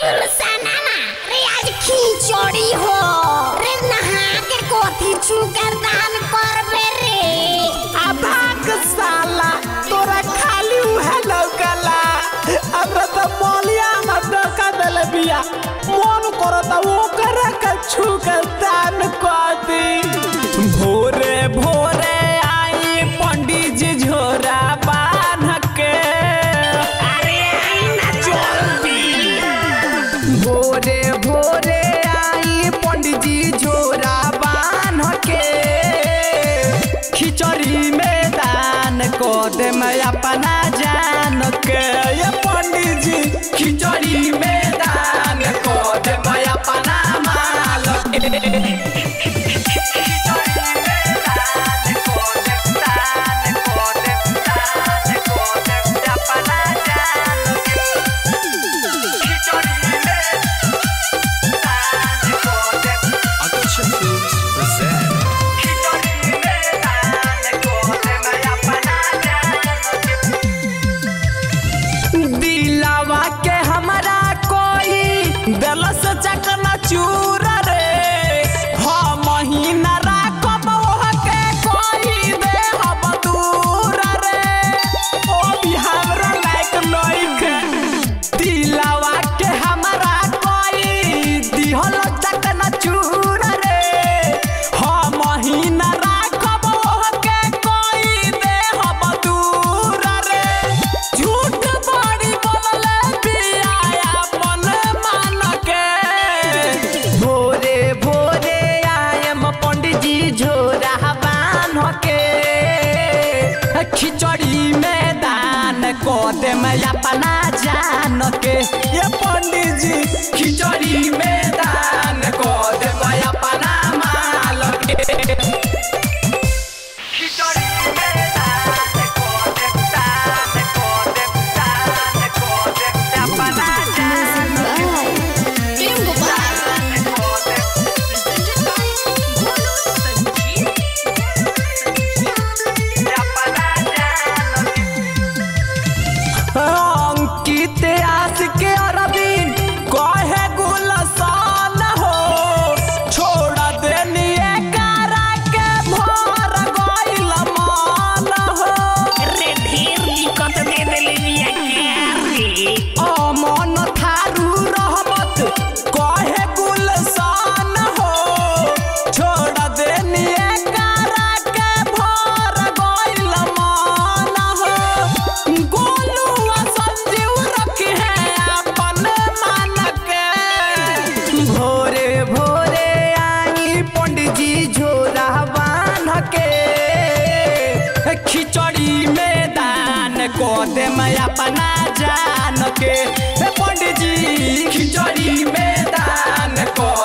गुलसाना ना रे आज खिचड़ी हो रे नहा के कोथी चुकर दान करबे रे अभाग साला तोरा खाली उहे लौकला हमरा त मौलिया में डका देले बिया मन करता ओकर के छू के दान कर दी भोरे भोरे आई पंडित जी झोरा बांध के अरे आई ना जल्दी भोरे भोरे आई पंडित जी झोरा बांध के खिचड़ी में दान को दे मैं अपना जान के ये पंडित जी खिचड़ी में दान को दे मैं अपना माल के खिचड़ी में दान को दे, दान को दे, दान को दे, अपना जान के। खिचड़ी में दान को दे, Action Films present. खिचड़ी में दान को दे, मैं अपना जान के। दिलावा के हमारा कोई दिल से चकना चूर रे हम महीना राखब ओहके कोई दे हम दूर रे ओ भी हमरा लायक नइखे दिलावा के हमारा कोई दिहल चकना चूर रे हम महीना राखब ओहके कोई दे हम दूर रे झूठ बड़ी बोलले बिया अपन मान के भोरे भोरे आयम पंडित जी झोरा बांध के खिचड़ी में दान को दे मैं अपना जान के ये पंडित जी खिचड़ी में दान को दे मैं अपना माल के खिचड़ी में दान को दे दान को दे दान को दे अपना जान के टीम गोपाल दान को दे अपना जान के अंकित आस के अरविंद कहे गुलसान हो छोड़ देनी करा के भर गइल मान हो रे ढेर दिक्कत दे देले बिया के रे अमन थारू रहमत कहे गुलसान हो छोड़ देनी करा के भर गइल मान हो गोलुआ संजीव रखे हैं अपन मान के भोरे भोरे आई पंडित जी झोरा बांध के खिचड़ी में दान को दे मैं अपना जान के हे पंडित जी खिचड़ी में दान को